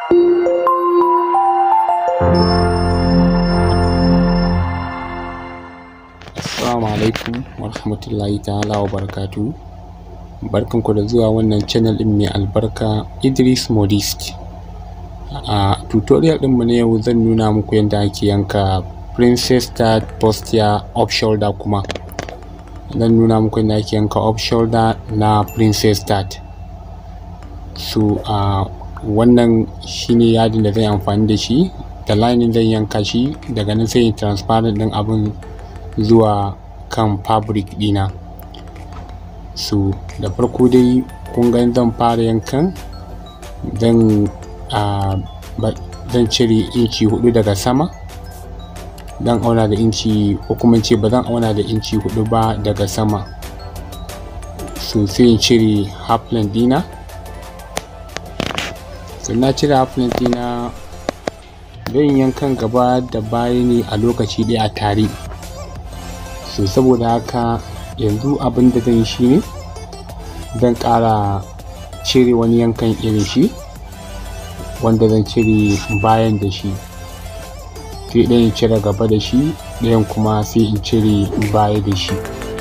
Assalamu alaikum warahmatullahi ta'ala wa barakatu barkanku da zuwa wannan channel ɗin mai albarka Idris Modist a tutorial ɗinmu na yau zan nuna muku yadda ake yanka princess start postia off shoulder kuma zan nuna muku yadda ake yanka off shoulder na princess start so a wannan shine yadin da zan yi amfani da shi da lining zan yanka shi daga nan sai transparent ɗin abin zuwa kan fabric dina so da farko dai kun ga zan fara yankan zan zan cire inci hudu daga sama zan auna da inci ko kuma ce ba zan auna da inci hudu ba daga sama so sai in cire half length dina so na cire half length dina zan yankan gaba da baya ne a lokaci ɗaya a tare so saboda haka yanzu abin da zan yi shi ne zan ƙara cire wani yankan irin shi wanda zan cire bayan da shi sai ɗayan cire gaba da shi ɗayan kuma sai in cire baya da shi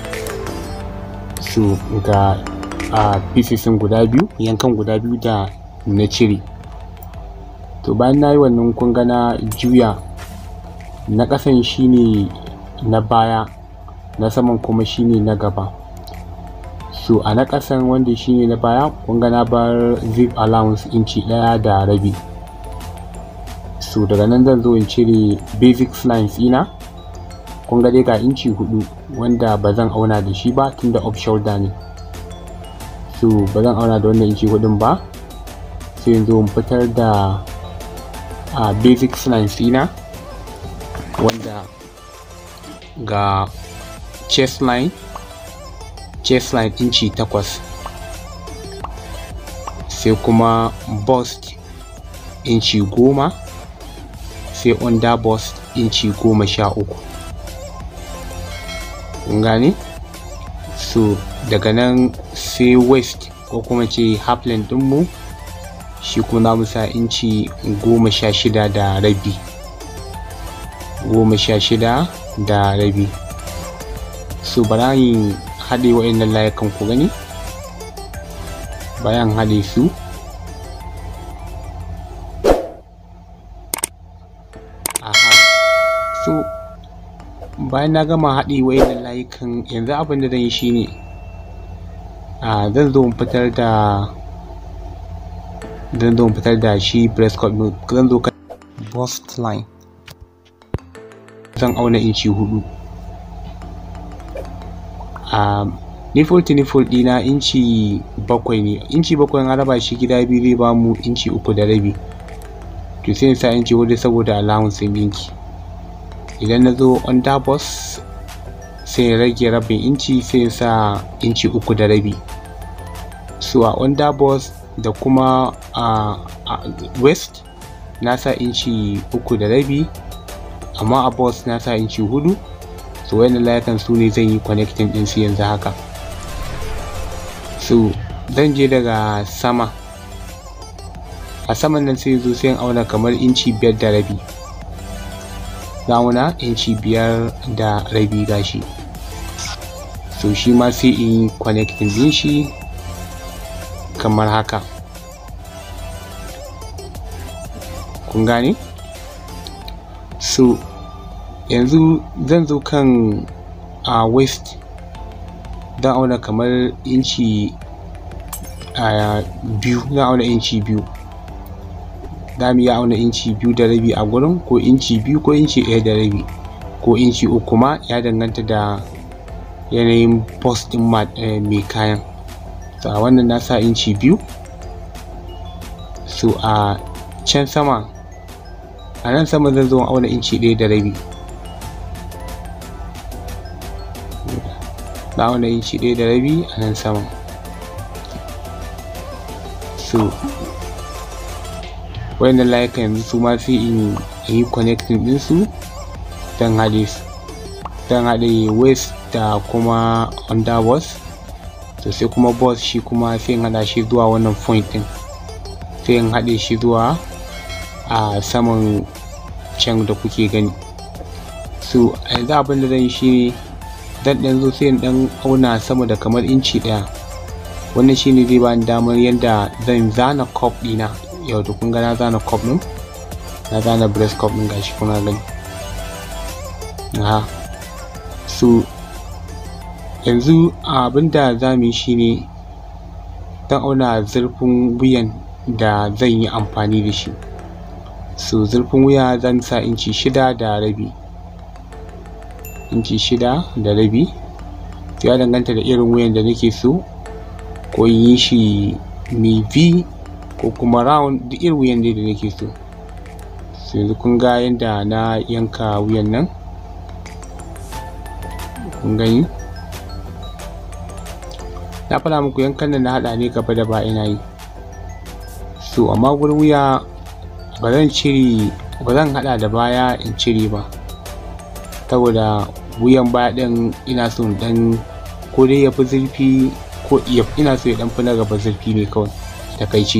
so ga a pieces guda biyu yankan guda biyu da na cire to bayan na yi wannan kun ga na juya na ƙasan shine na baya na saman kuma shine na gaba so a na ƙasan wanda shine na baya kun ga na bar zip allowance inci ɗaya da rabi so daga nan zan zo in cire basic lines ina kun ga dai ga inci hudu wanda ba zan auna da shi ba tunda off shoulder ne so ba zan auna da wannan inci hudun ba sai in zo in fitar da a basic lines ina wanda ga chest line chest line inci takwas sai kuma bust inci goma sai under bust inci goma sha uku kun gane so daga nan sai waist ko kuma ce halfland dinmu shi kuma mu sa inci goma sha shida da rabi goma sha shida da rabi so bara yin haɗe wa'annan layukan ku gani bayan haɗe su aha so bayan na gama haɗe wa'annan layukan yanzu abin da zan yi shine a zan zo in fitar da zan zo in fitar da shi breast cut zan zo kan bust line zan auna inci hudu a nipple to nipple dina inci bakwai ne inci bakwai an raba shi gida biyu zai ba mu inci uku da rabi to sai sa inci hudu saboda allowance ɗinki idan na zo under bus sai rage rabin inci sai sa inci uku da rabi so a under bus da kuma a west na sa inci uku da rabi amma a bus na sa inci hudu so wayannan layukan su ne zan yi connecting din su yanzu haka so zan je daga sama a saman nan sai zo sai auna kamar inci biyar da rabi auna inci biyar da rabi gashi so shi ma sai in yi connecting din shi kamar haka kun gane so yanzu zan zo kan a uh, waist don auna kamar inci uh, biyu zan auna inci biyu za mu iya auna inci biyu da rabi a gurin ko inci biyu ko inci ɗaya da rabi ko inci uku ma ya danganta da yanayin post ɗin uh, mai kayan so a wannan na sa inci biyu so a uh, can sama a nan sama zan zo auna inci ɗaya da rabi na auna inci ɗaya da rabi a nan sama so wayannan layukan yanzu su ma sai in yi connecting ɗinsu don haɗe su don haɗe waist da kuma under boss to sai kuma boss shi kuma sai in haɗa shi zuwa wannan point ɗin sai in haɗe shi zuwa a saman can da kuke gani so yanzu abin da zan yi shine zan ɗan zo sai in ɗan auna sama da kamar inci ɗaya wannan shine zai bani damar yadda zan zana cup ɗina yau da kun ga na zana cup ɗin na zana breast cup ɗin gashi kuna gani aha so yanzu abinda za mu yi shine zan auna zurfin wuyan da zan yi amfani da shi so zurfin wuya zan sa inci shida da rabi inci shida da rabi ya danganta da irin wuyan da nake so ko in yi shi mai v ko kuma round duk irin wuyan da nake so so yanzu kun ga yadda na yanka wuyan nan kun gani na faɗa muku yankan da na haɗa ne gaba da ba ina yi so amma gurin wuya ba zan cire ba zan haɗa da baya in cire ba saboda wuyan baya ɗin ina so ɗan ko dai ya fi zurfi ko ina so ya ɗan fi na gaba zurfi ne kawai takaici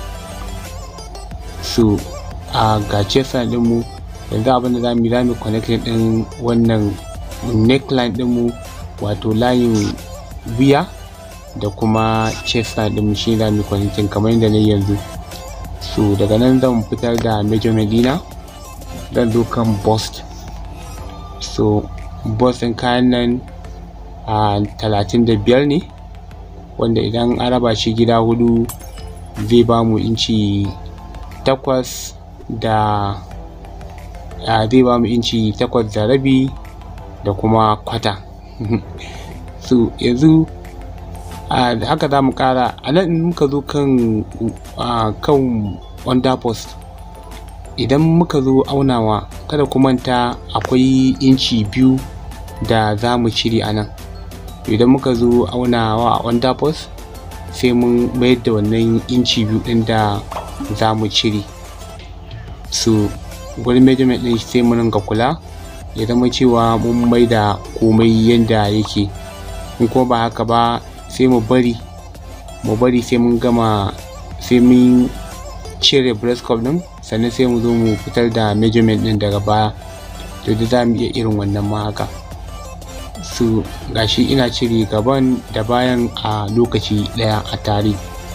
so a ga chest ɗinmu yanzu abin da za mu yi za mu connecting ɗin wannan neckline ɗinmu wato layin wuya da kuma chest ɗinmu shi za mu connecting kamar yadda na yanzu so daga nan zan fitar da measurement dina zan zo kan bust so bust ɗin kayan nan a talatin da biyar ne wanda idan an raba shi gida hudu zai ba mu inci takwas da zai ba mu inci takwas da rabi da kuma kwata so yanzu haka za mu kara a nan muka zo kan kan under post idan muka zo aunawa kada ku manta akwai inci biyu da za mu cire a nan idan muka zo aunawa a under post sai mun mayar da wannan inci biyu ɗin da za mu cire so gurin measurement ɗin sai mu ringa kula ya zama cewa mun mai da komai yadda yake in kuma ba haka ba sai mu bari mu bari sai mun gama sai mun cire breast cup din sannan sai mu zo mu fitar da measurement din daga baya to da za mu iya irin wannan ma haka su gashi ina cire gaban da bayan a lokaci daya a tare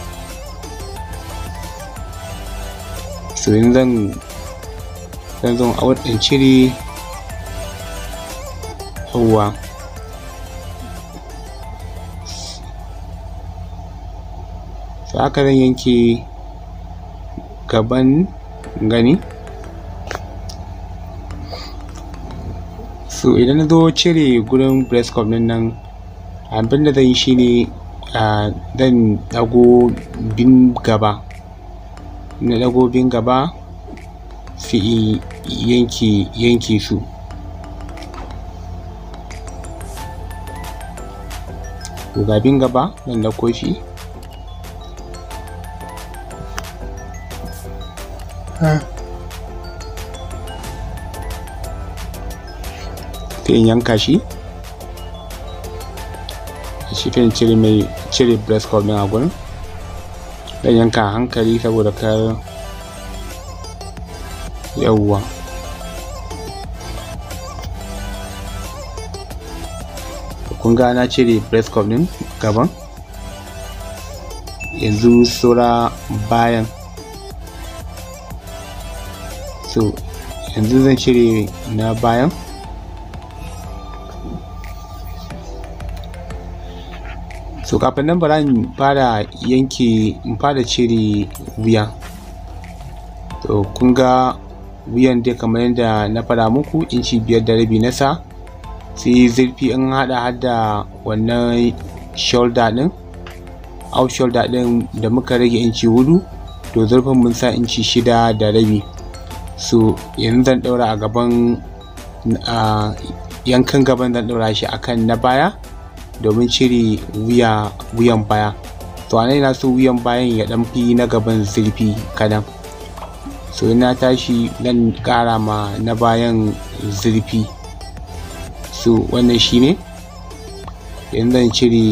so yanzu zan zan zo a wadin cire yawwa so haka zan yanke gaban gani so idan na zo cire gurin breast cup din nan abin da zan yi shine zan dago bin gaba na dago bin gaba sai yanke yanke su ga bin gaba zan dauko shi sai in yanka shi shi kan cire mai cire breast cup din a gurin dan yanka hankali saboda kar yawwa kun ga na cire breast cup din gaban yanzu saura bayan so yanzu zan cire na bayan so kafin nan bara in fara yanke in fara cire wuya to kun ga wuyan dai kamar yadda na fara muku inci biyar da rabi na sa sai zurfi in hada hada wannan shoulder din out shoulder din da muka rage inci hudu to zurfin mun sa inci shida da rabi so yanzu zan daura a gaban yankan gaban zan daura shi akan na baya domin cire wuya wuyan baya to a na so wuyan bayan ya dan fi na gaban zurfi kadan so na tashi zan kara ma na bayan zurfi so wannan shine yanzu zan cire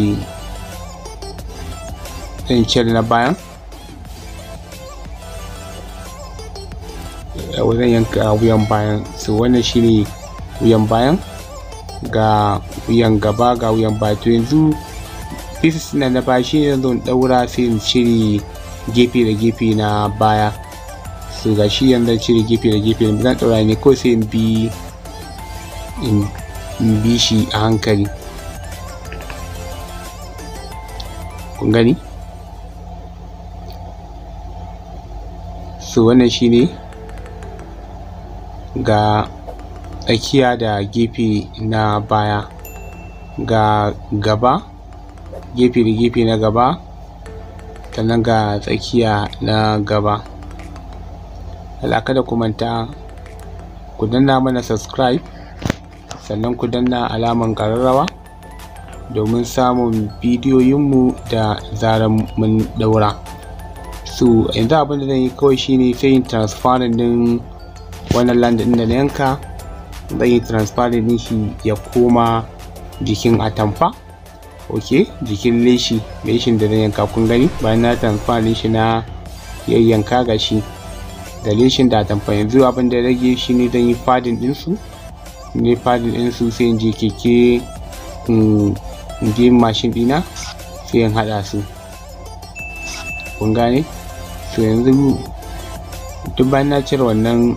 zan cire na bayan zan yanka wuyan bayan so wannan shine wuyan bayan ga wuyan gaba ga wuyan baya to yanzu pieces na na baya shine zan daura sai in cire gefe da gefe na baya so ga shi yanzu cire gefe da gefe zan daura ne ko sai in bi in bi shi a hankali kun gani so wannan shine ga tsakiya da gefe na baya ga gaba gefe da gefe na gaba sannan ga tsakiya na gaba kada ku manta ku danna mana subscribe sannan ku danna alaman ƙararrawa domin samun bidiyoyinmu da zarar mun daura so yanzu abin da zan yi kawai shine sai yin transferring din wannan land din da na yanka zan yi transferring din shi ya koma jikin atamfa ok jikin leshi leshin da zan yanka kun gani bayan na transfer din shi na yayyanka ga shi da leshin da atamfa yanzu abin da rage shi ne zan yi fadin din su ne fadin din su sai in je keke in je mashin dina sai in hada su kun gane so yanzu duk bayan na cire wannan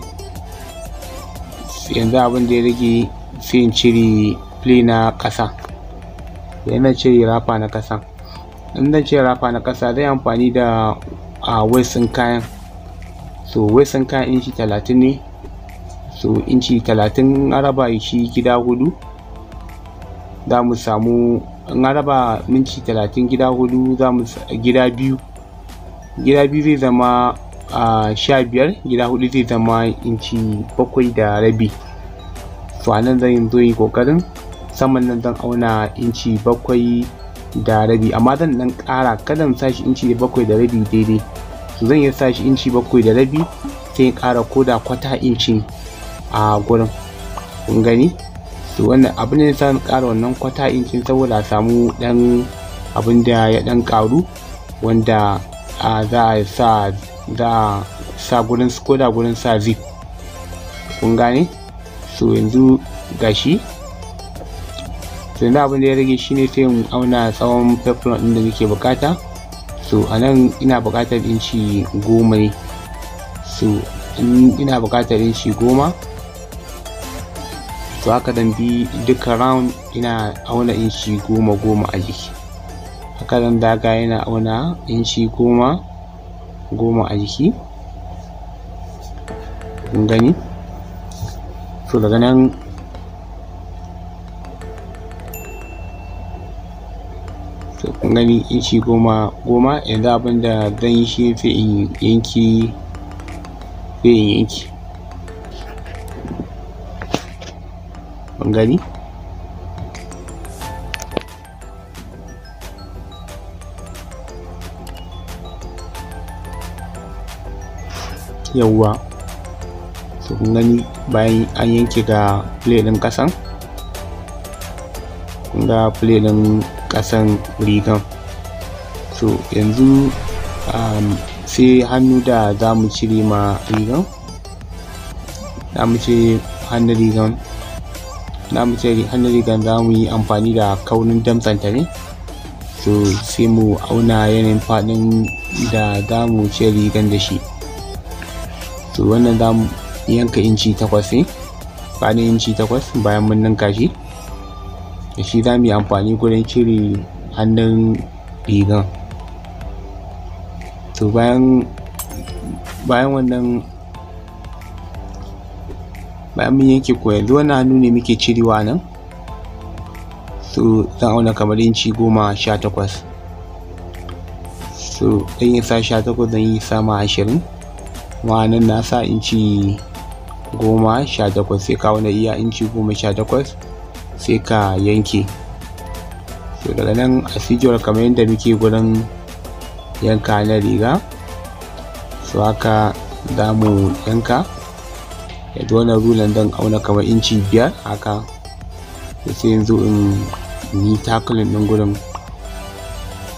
yanzu abin da ya rage sai in cire play na ƙasa yana cire rafa na ƙasa in zan cire rafa na ƙasa zai amfani da a wasin kayan so wasin kayan inci talatin ne so inci talatin an raba shi gida hudu za mu samu in an raba minci talatin gida hudu za mu gida biyu gida biyu zai zama a sha biyar gida hudu zai zama inci bakwai da rabi so a nan zan zo yi kokarin saman nan zan auna inci bakwai da rabi amma zan dan kara kada in sashi inci bakwai da rabi daidai so zan iya sashi inci bakwai da rabi sai in kara koda kwata inci a gurin kun gani so wannan abin da yasa kara wannan kwata incin saboda a samu dan abin da ya dan karu wanda a za a sa za a sa gurin koda gurin sa zip kun gane so yanzu gashi so yanzu abin da ya rage shine sai mu auna tsawon pepron din da nake bukata so a nan ina bukatar inci goma ne so in ina bukatar inci goma to haka dan bi duka round ina auna inci goma goma a jiki haka zan daga yana auna inci goma goma a jiki kun gani so daga nan so kun gani inci goma goma yanzu abinda zan yi shi sai in yanki sai in yanki kun gani yawwa so kun gani bayan an yanke ga plate ɗin ƙasan kun ga plate ɗin ƙasan rigan so yanzu um, sai hannu da za mu cire ma rigan za mu cire hannun rigan za mu cire hannun rigan za mu yi amfani da kaunin damtsanta ne so sai mu auna yanayin faɗin da za mu cire rigan da shi to wannan za mu yanka inci takwas ne faɗin inci takwas bayan mun ninka shi da shi za mu yi amfani gurin cire hannun rigan to bayan bayan wannan bayan mun yanke ko yanzu wannan hannu ne muke cirewa nan so zan auna kamar inci goma sha takwas so zan yi sa sha takwas zan yi sama ashirin ma'anin na sa inci goma sha takwas sai ka wani iya inci goma sha takwas sai ka yanke so daga nan a kamar yadda muke gurin yanka na riga so haka za mu yanka yadda wannan rulan don auna kamar inci biyar haka sai yanzu in yi takalin ɗin gurin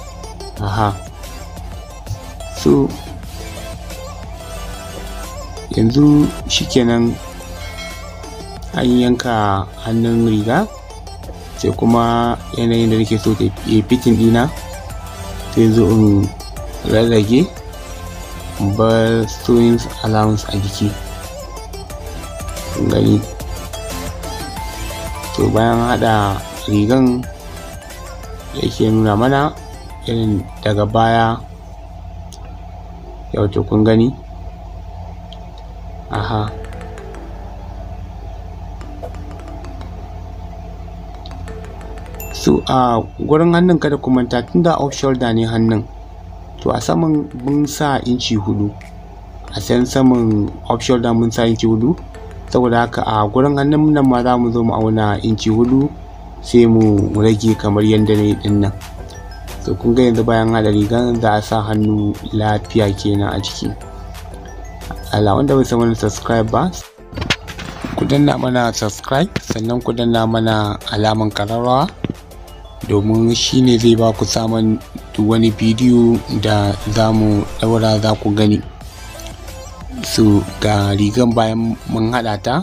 aha so yanzu shikenan an yanka hannun riga sai kuma yanayin da nake so ta yi fitin dina sai zo in rarrage bar sewing allowance a jiki gani to bayan hada rigan yake nuna mana irin daga baya yau to kun gani aha so a gurin hannun kada ku manta tunda off shoulder ne hannun to a saman mun sa inci hudu a san saman off shoulder mun sa inci hudu saboda haka a gurin hannun nan ma za mu zo mu auna inci hudu sai mu rage kamar yadda ne din nan so kun ga yanzu bayan hada rigan za a sa hannu lafiya kenan a ciki ala wanda bai san wani subscribe ba ku danna mana subscribe sannan ku danna mana alaman kararrawa domin shi ne zai ba ku samun duk wani bidiyo da za mu daura za ku gani su ga rigan bayan mun haɗa ta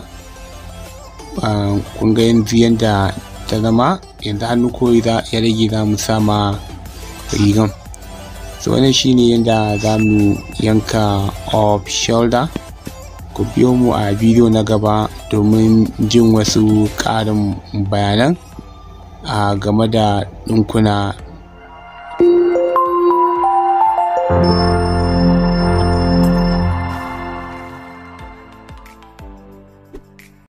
kun ga yanzu yadda ta zama yanzu hannu kawai ya rage za mu sama rigan so wannan shine yadda za mu yanka off shoulder ku biyo mu a bidiyo na gaba domin jin wasu ƙarin bayanan a game da ɗinkuna